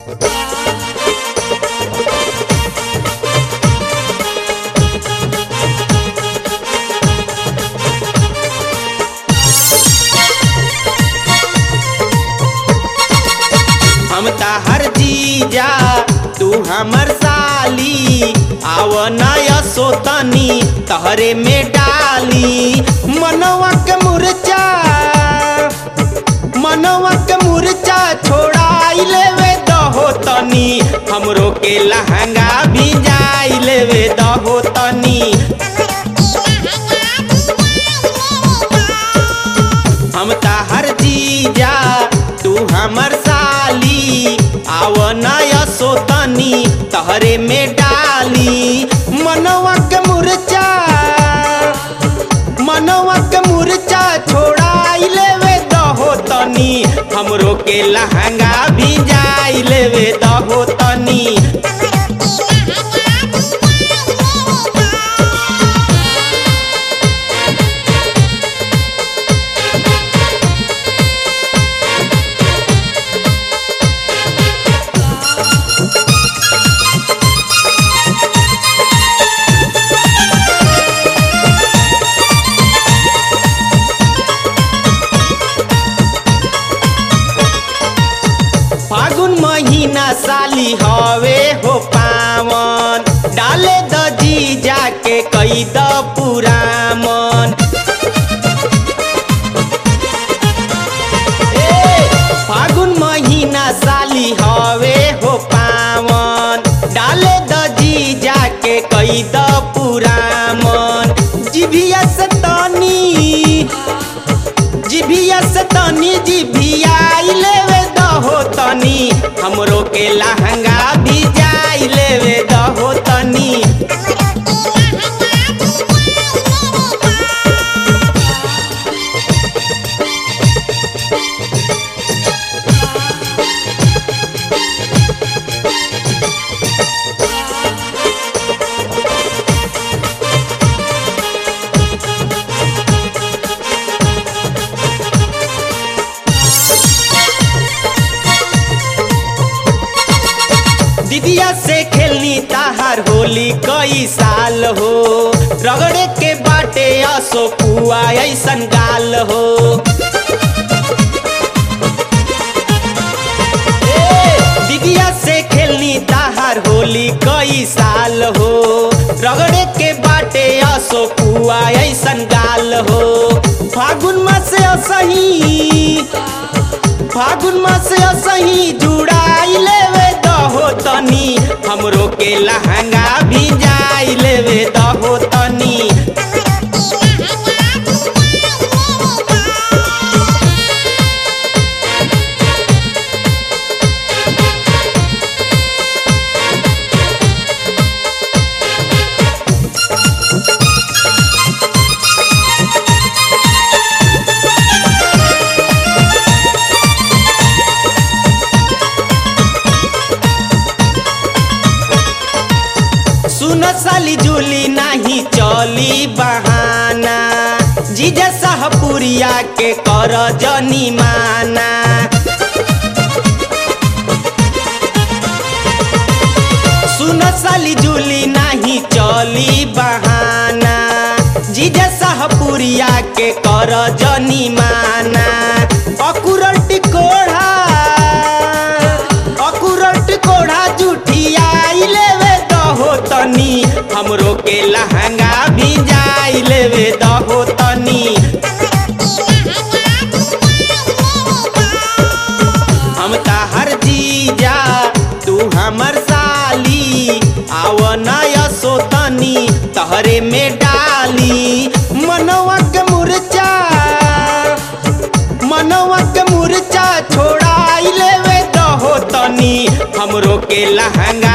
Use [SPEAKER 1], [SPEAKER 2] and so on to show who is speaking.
[SPEAKER 1] हम हर जीजा तू हमर साली आव नय सोतनी तहरे में डाली मनवा के मुरचा मनवा के मुरचा छोड़ाई लेवे दहो तनी हमरो के लहंगा भी जाई लेवे दहो तनी हम हर जीजा तू हमर साली आव नय सोतनी तहरे में डाली मनवा के मुरचा मनवा के मुरचा छोड़ाई लेवे दहो तनी हमरो के लहंगा भी जाई लेवे दहो तनी फागुन महीना साली हवे हो पावन डाले द जीजा के कई द पुरामन ए, फागुन महीना साली हवे हो पावन डाले द जीजा के कई द पुरामन जिभिया से तनी जिभिया से तनी जिभिया लेवे दहो तनी हमरो के लहंगा भी जाई लेवे दहो तनी दीदिया से खेलनी ताहार होली कई साल हो रगड़े के बाटे असो पुआ ऐसन गाल हो ए, दीदिया से खेलनी ताहार होली कई साल हो रगड़े के बाटे असो पुआ ऐसन गाल हो फागुन मास असही फागुन मास असही जुड़ाई लेवे दहो तनी हमरो के लहंगा भी जाई लेवे दहो तनी सुन साली जुली नाही चली बहाना जीजा साहपुरिया के कर जनी माना सुन साली जुली नाही चली बहाना जीजा साहपुरिया के कर जनी माना अकुरल टिकोढ़ा अकुरल टिकोढ़ा जुठियाई लेवे दहो तनी हमरो के लहंगा भी जाई लेवे दहो तनी हम हर जीजा तू हमर साली आव नय सोतनी तहरे में डाली मनवा के मुरचा मनवा के मुरचा छोड़ाई लेवे दहो तनी हमरो के लहंगा